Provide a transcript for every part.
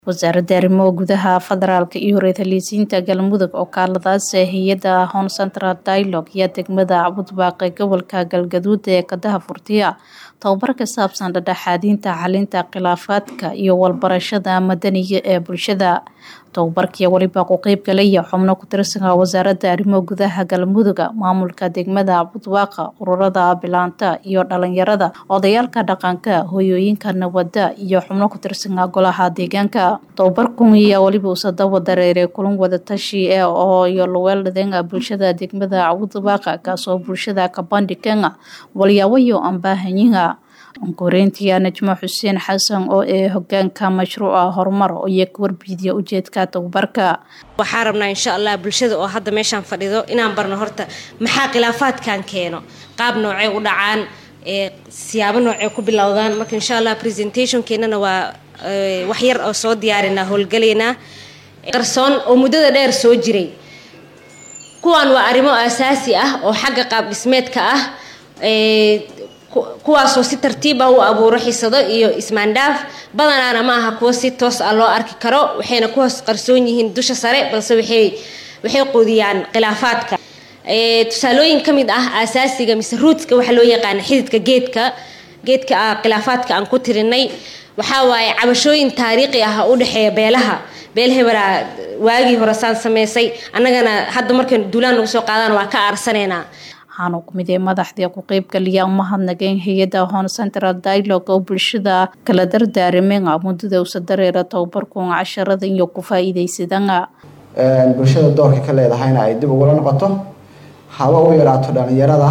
wasaaradda arrimaha gudaha federaalka iyo horeetaliisiinta galmudug oo kaaladaas hay-adda hon central dialogue iyo degmada cabudbaaqe gobolka galgaduud ee kadaha furtiya tababar ka saabsan dhadhexaadinta xalinta khilaafaadka iyo walbarashada madaniga ee bulshada tababarkii weliba ku qeyb galaya xubno ku tirsanka wasaaradda arrimaha gudaha galmuduga maamulka degmada cabudbaaqa ururada bilaanta iyo dhalinyarada odayaalka dhaqanka hoyooyinka nabada iyo xubno ku tirsanka golaha deegaanka tababarkun ayaa weliba usadaba dareeray kulan wadatashi ee oo iyo luweeldhadeenga bulshada degmada cabudbaaqa kaasoo bulshada kabandhigan walyaawayo ambaahanyiga koreyntiya najmo xuseen xasan oo ee hogaanka mashruuca horumar iyo kawarbiidiya ujeedka tababarka waxaa rabnaa insha allah bulshada oo hadda meeshaan fadhido inaan barno horta maxaa khilaafaadkan keeno qaab noocey u dhacaan siyaabo noocey ku bilowdaan marka insha allah presentationkeenana waa wax yar oo soo diyaarinaa howlgalaynaa qarsoon oo muddada dheer soo jiray kuwaan waa arrimo asaasi ah oo xagga qaab dhismeedka ah kuwaasoo si tartiib ah u abuuro xisado iyo ismaandhaaf badanaana ma aha kuwo si toos ah loo arki karo waxayna ku hoos qarsoon yihiin dusha sare balse waxay waxay quudiyaan khilaafaadka tusaalooyin ka mid ah asaasiga mise ruutska waxaa loo yaqaana xididka geedka geedka ah khilaafaadka aan ku tirinay waxaa waaye cabashooyin taariikhi ah u dhexeeya beelaha beel heberaa waagii hore saan sameysay annagana hadda markaynu duulaan nagu soo qaadaan waa ka aarsanaynaa waxaanu kumid ee madaxdii ku qeybgaliya umahadnageen hay-adda hon central dialogue oo bulshada kala dardaarameen muddada usa dareera tababarkun casharada iyo ku faa-iideysadana bulshada doorka ka leedahayna ay dib ugula noqoto haba u yaraato dhalinyarada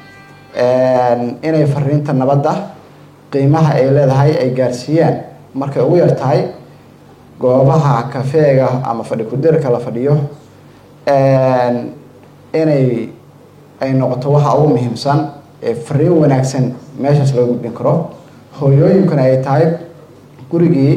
inay fariinta nabadda qiimaha ay leedahay ay gaarsiiyaan markay ugu yar tahay goobaha kafeega ama fadhi kudirka la fadhiyo inay ay noqoto waxa ugu muhiimsan ee fariin wanaagsan meeshaas loo gudbin karo hooyooyinkuna ay tahay gurigii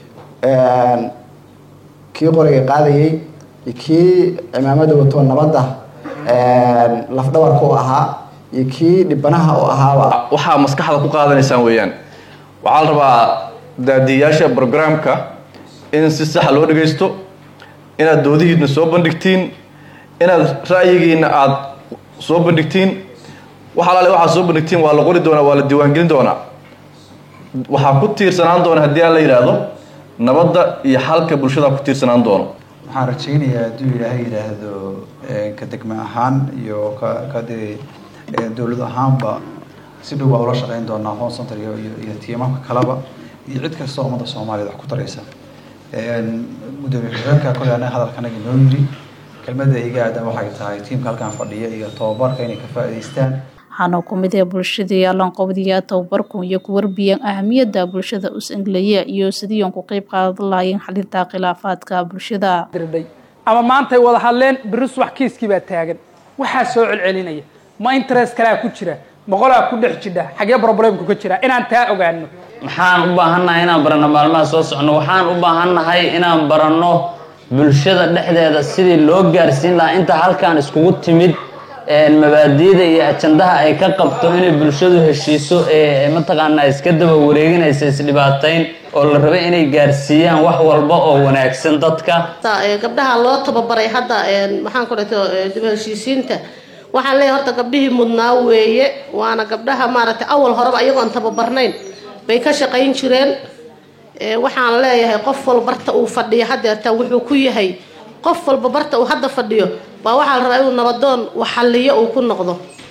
kii qoriga qaadayay iyo kii cimaamada wato nabadda lafdhabarka u ahaa iyo kii dhibanaha u ahaaba waxaa maskaxda ku qaadanaysaan weeyaan waxaa la rabaa daadiyayaasha brograamka in si saxa loo dhagaysto inaad doodihiidna soo bandhigtiin inaad ra'yigiina aada soo bandhigtiin wax alaale waxaad soo bandhigtiin waa la qori doonaa waa la diiwaangelin doonaa waxaa ku tiirsanaan doona haddii aan la yidhaahdo nabadda iyo xalka bulshada ku tiirsanaan doono waxaan rajaynayaa hadduu ilaahay yidhaahdo ka degme ahaan iyo ka kade dowlad ahaanba si dhow baa ula shaqeyn doonaa hon center iyo iyo tiimamka kaleba iyo cid kastoo ummadda soomaaliyeed wax ku taraysa gudoomiye ku-xigeenka kole anaga hadalkanaga noo yiri kelmada iga aadan waxay tahay tiimka halkan fadhiya iyo tababarka inay ka faa'iidaystaan waxaana kumid ee bulshadii alanqobdiya tababarku iyo ku warbiyan ahamiyadda bulshada us-englaya iyo sidii on ku qeyb qaadan lahaayeen xalinta khilaafaadka bulshada ama maantay wada hadleen beri subax kiiskii baa taagan waxaa soo celcelinaya ma interest kalaa ku jira boqolaa ku dhex jidha xagee problemku ka jira inaan taa ogaano maxaan u baahannahay inaan baranno maalmaha soo socno waxaan u baahannahay inaan baranno bulshada dhexdeeda sidii loo gaarsiin lahaa inta halkan iskugu timid mabaadiida iyo ajandaha ay ka qabto inay bulshadu heshiiso ee mataqaanaa iska daba wareeginaysa isdhibaatayn oo la rabay inay gaarsiiyaan wax walba oo wanaagsan dadka gabdhaha loo tababaray hadda maxaan ku dhato dib heshiisiinta waxaan leeyahay horta gabdhihii mudnaa weeye waana gabdhaha maaragtay awal horeba iyagoon tababarnayn bay ka shaqayn jireen waxaan leeyahay qof walba barta uu fadhiyo hadeertaan wuxuu ku yahay qof walba barta uu hadda fadhiyo baa waxaa la rabaa inuu nabadoon waxalliyo uu ku noqdo